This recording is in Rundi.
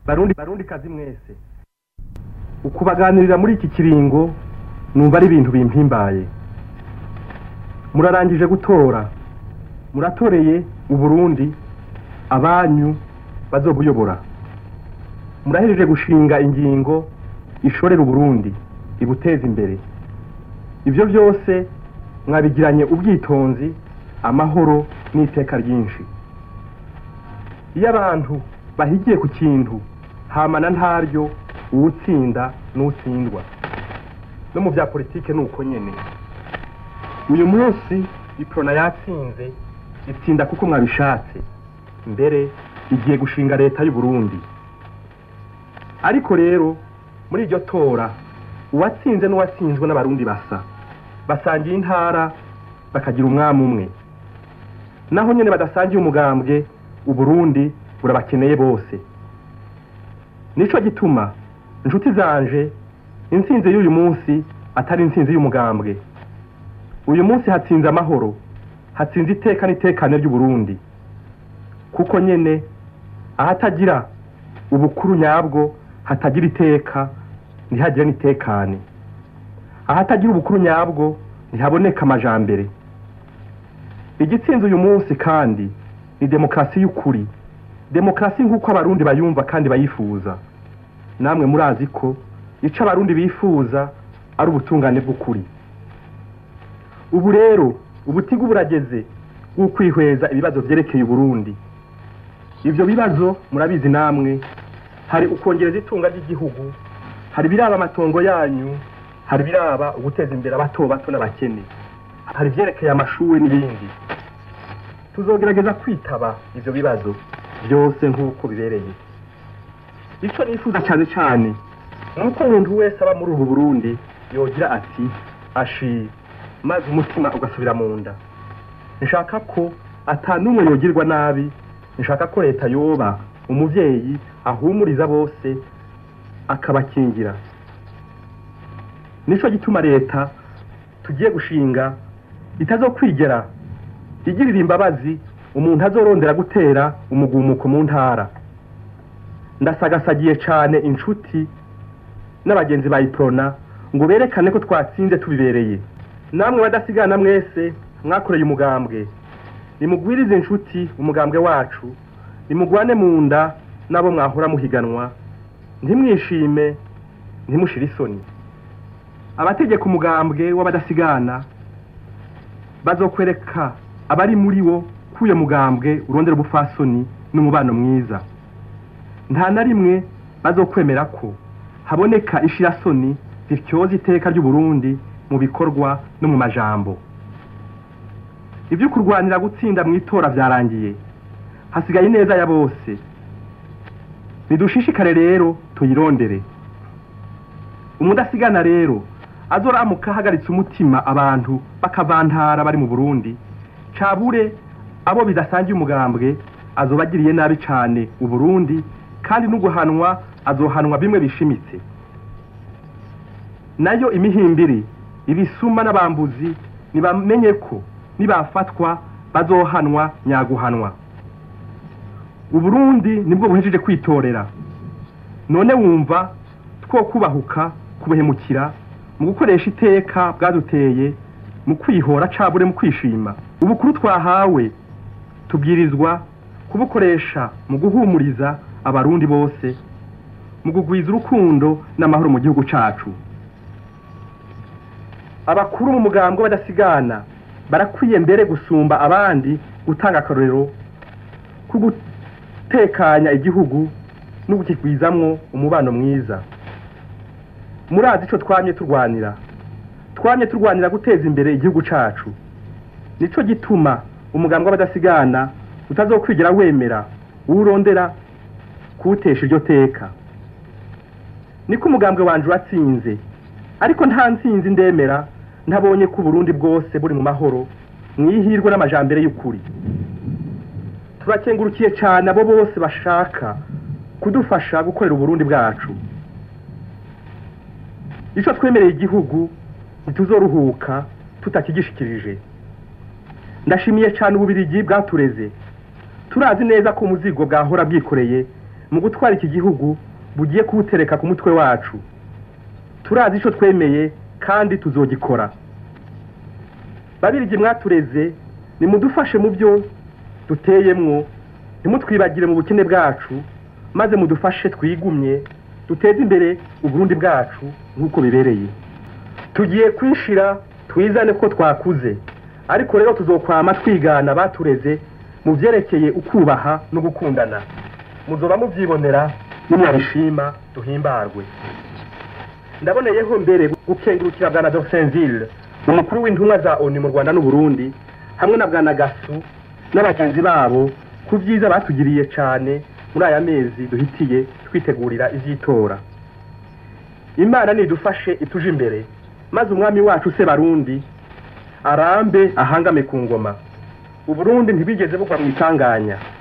barundi barundi kazi mwese ukubaganirira muri iki kiringo numva ari ibintu bimpimbaye murarangije gutora muratoreye uburundi abanyu bazobuyobora murahejeje gushinga ingingo ishorera uburundi ibuteza imbere ibyo byose mwabigiranye ubwitonzi amahoro n'iteka ryinshi iyo abantu bahigiye ku kintu hamana ntaryo uwutsinda n'utsindwa no mu bya politike ni uko nyine uyu munsi iprona yatsinze itsinda kuko mwabishatse mbere igiye gushinga leta y'u Burundi ariko rero muri iryo tora uwatsinze n'uwatsinzwe n'abarundi basa basangiye intara bakagira umwami umwe naho nyine badasangiye umugambwe uburundi burabakeneye bose nico gituma inshuti zanje intsinzi y'uyu munsi atari intsinzi y'umugambwe uyu munsi hatsinze amahoro hatsinze iteka n'itekane ry'uburundi kuko nyene ahatagira ubukuru nyabwo hatagira iteka ntihagire n'itekane ahatagira ubukuru nyabwo ntihaboneka amajambere igitsinze uyu munsi kandi ni demokarasi y'ukuri demokarasi nk'uko abarundi bayumva kandi bayifuza namwe murazi ko ico abarundi bifuza ari ubutungane bw'ukuri ubu rero ubutigu burageze bw'ukwihweza ibibazo vyerekeye uburundi ivyo bibazo murabizi namwe hari ukongereza itunga ry'igihugu hari biraba amatongo yanyu hari biraba uguteza imbere abato bato n'abakene hari ivyerekeye amashuri n'ibindi tuzogerageza kwitaba ivyo bibazo byose nk'uko bibereye ico nifuza cyane cyane nuko umuntu wese aba muri ubu burundi yogira ati ashi maze umutima ugasubira mu nda nshaka ko atanumwe yogirwa nabi nshaka ko leta yoba umuvyeyi ahumuriza bose akabakingira nico gituma leta tugiye gushinga itazokwigera igirira imbabazi umuntu azorondera gutera umugumuko mu ntara ndasagasagiye cane inshuti n'abagenzi ba iprona ngo berekane ko twatsinze tubibereye namwe badasigana mwese mwakoreye umugambwe nimugwirize inshuti umugambwe wacu nimugwane mu nda n'abo mwahora muhiganwa ntimwishime ntimushire isoni abategeka umugambwe w'abadasigana bazokwereka abari muri wo kuye mugambwe urondera ubufasoni n'umubano mwiza nta na rimwe bazokwemera ko haboneka ishirasoni zityoza iteka ry'uburundi mu bikorwa no mu majambo ibyo kurwanira gutsinda mu itora byarangiye hasigaye ineza ya bose nidushishikare rero tuyirondere umudasigana rero azoramuka ahagaritse umutima abantu bakavantara bari mu burundi cabure abo bidasangiye umugambwe azobagiriye nabi cane uburundi kandi n'uguhanwa azohanwa bimwe bishimitse nayo imihimbiri ibisuma n'abambuzi nibamenye ko nibafatwa bazohanwa nyaguhanwa uburundi nibwo buhejeje kwitorera none wumva two kubahuka kubuhemukira mu gukoresha iteka bwaduteye mu kwihora cabure mu kwishima ubukuru twahawe tubwirizwa kubukoresha mu guhumuriza abarundi bose mu kugwiza urukundo n'amahoro mu gihugu cacu abakuru mu mugambwe badasigana barakwiye mbere gusumba abandi gutanga akarorero ko gutekanya igihugu no gukigwizamwo umubano mwiza murazi ico twamye turwanira twamye turwanira guteza imbere igihugu cacu nico gituma umugambwe w'abadasigana utazokwigera wemera uwurondera kuwutesha iryo teka niko umugambwe wanje watsinze ariko nta ntsinzi ndemera ntabonye ko uburundi bwose buri mu mahoro mwihirwe n'amajambere y'ukuri turakengurukiye cyane abo bose bashaka kudufasha gukorera uburundi bwacu ico twemereye igihugu ntituzoruhuka tutakigishikirije ndashimiye cyane ububirigi bwatureze turazi neza ko umuzigo bwahora bwikoreye mu gutwara iki gihugu bugiye kuwutereka ku mutwe wacu turazi icyo twemeye kandi tuzogikora babirigi mwatureze nimudufashe mu byo duteyemwo ntimutwibagire mu bukene bwacu maze mudufashe twigumye duteze imbere uburundi bwacu nk'uko bibereye tugiye kwishira twizane ko twakuze ariko rero tuzokwama twigana batureze mu byerekeye ukubaha no gukundana muzoba mubyibonera nimwabishima duhimbarwe ndaboneyeho mbere gukengurukira bwana Dorsenville umukuru w'intumwa za ONU mu Rwanda n'Uburundi hamwe na bwana Gasu n'abagenzi babo ku byiza batugiriye cyane muri aya mezi duhitiye twitegurira ivy'itora imana nidufashe ituje imbere maze umwami wacu se barundi arambe ahangame ku ngoma uburundi ntibigeze bugwa mu itanganya